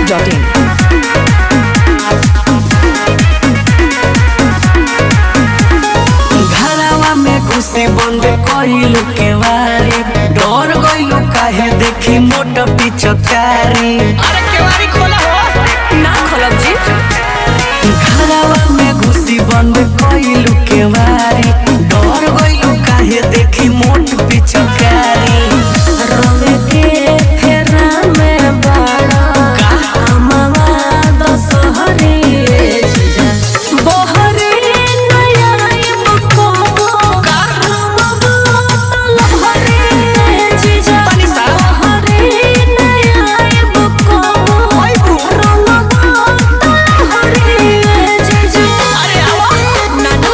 masti.in. घरवा में घुसे बंद कइलू के वारी डर गइलू काहे देखी मोट पिचकारी अरे केवारी खोला हो ना खोलब जी घरवा में घुसी बंद कइलू के वारी डर गइलू काहे देखी मोट पिचकारी रंग के फेरा में बड़ा अमवा दशहरी जीजा बहरे नया मुको रमवा तलहरी जीजा बहरे नया मुको रमवा तलहरी जीजा अरे आवा नानू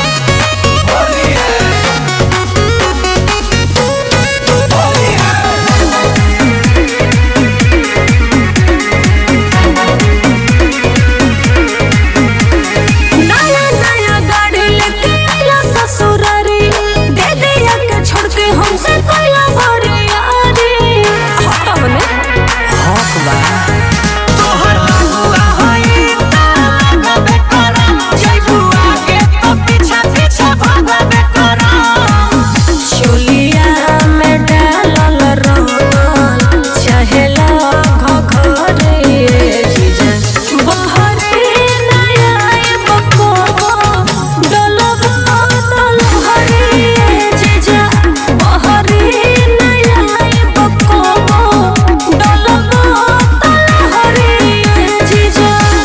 नया नया गाड़ी लेके आइला ससुरारी दे दिया के छोड़ के हमसे कोइला भरे यारी हटा मने हक बा तोहर बबुआ होई त लगबे करम जइबू आगे तो पीछा पीछा भागबे करम चुलिया में डालल रंगल चहेला घघरे जीजा बहरे नया बको डलबा तलहरे जीजा बहरे नया बको डलबा तलहरे जीजा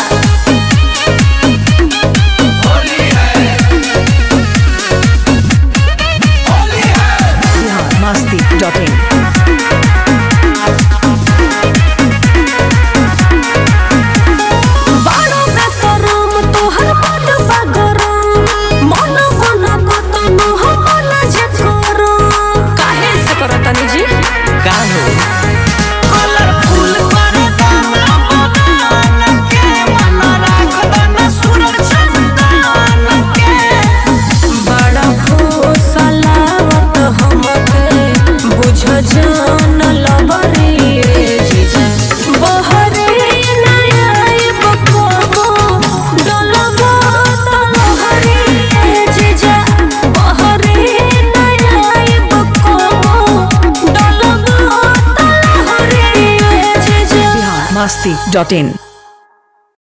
masti.in. बारो बेसरम तोहर बड बगरम मन मन कतन हमन जे करम काहे से करतनी जी का हो कलरफुल कर दाना बगान के मन राख दाना सुरर चंदन के बड़ा फुसलावत हमके बुझ जान लबरी जीजा बहरे नया बको डलबा तलहरी जीजा बहरे नया बको डलबा तलहरी जीजा masti.in